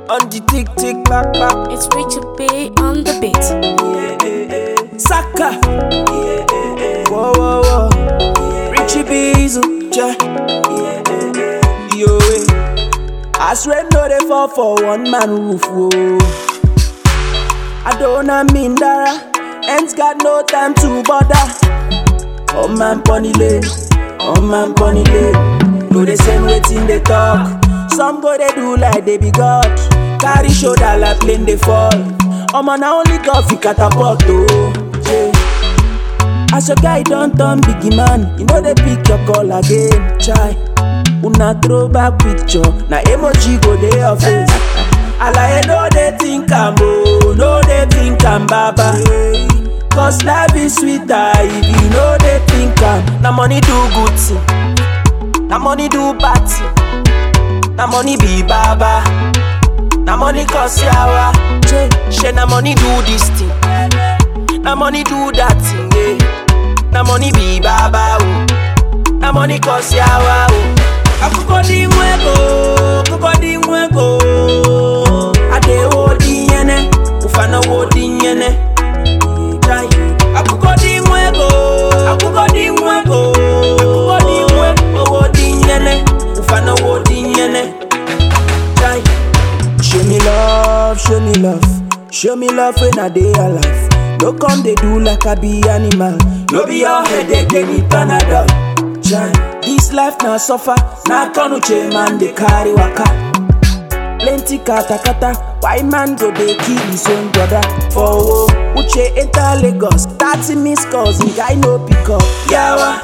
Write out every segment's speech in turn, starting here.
On the tick tick back back. It's Richard B on the beat. Saka. Whoa whoa whoa. Richie Beezu. Yeah. Yo. eh. As rain no dey fall for one man roof. Whoa. I don't mean Dara. Ends got no time to bother. Oh man bunny lane, oh man bunny lane. No they send waiting they talk. Some go they do like they be God. Carry shoulder like plane they fall. Oh man na only God fi catapult oh. Yeah. As your guy don't turn biggie man, you know they pick your call again. Chai, una throw back picture, na emoji go dey your face. Alaye no dey think am oh, no dey think am baba. Cause life is sweeter if you know they think am. Na money do good thing, na money do bad thing, na money be baba. Na money cause yawa, Che, she na money do this thing, na money do that thing, yeah. Na money be baba oh, na money cause yawa oh. Akuko di mwego, kuko di mwego. Ade wo di yene, ufana wo di yene. Jai. Akuko di mwego, akuko di mwego, akuko di mwego. Wo di yene, ufana wo di yene. Jai. Show me love, show me love, show me love when I dey alive. No come they do like I be animal. No be your headache, they need Panadol. Jai. This life na suffer, na kanuche man they carry waka. Plenty kata kata, why man go dey kill his own brother? For oh, Uche enter Lagos, 30 missed calls, the guy no pick up. Yawa.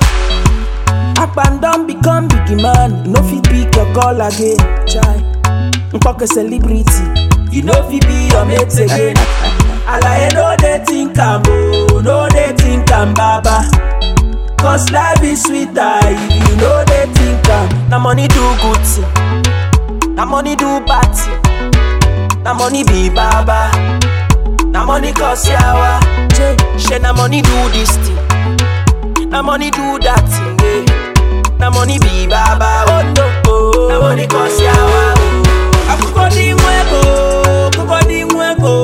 Akpan don become biggie man, you no fit pick your call again. Chai. Nkpọke celebrity, you no fit be your mate again. Alaye no dey think am o, no dey think am baba. Cause life is sweeter if you no dey think am. Na money do good thing, na money do bad thing, na money be baba. Na money cause yawa, Che, she na money do this thing, na money do that thing, yeah. Na money be baba, oh no, oh. Na money cause yawa, oh. Akuko di mwego, kuko di mwego.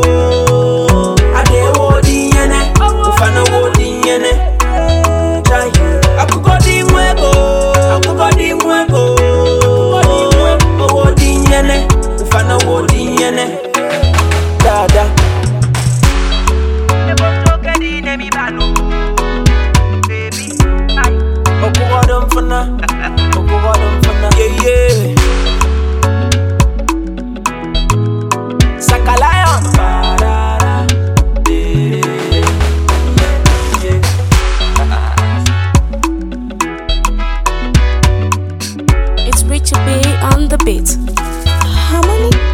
Ade wo di yene, ufana wo di yene. Chai. Akuko di mwego, akuko di mwego. Wo di yene, ufana wo di yene. Dada. Okuwa mfana, okuwa mfana. Yeah yeah. Sakalayon. Ba-da-da. Eh. Yeah. It's Richard B on the beat. Harmony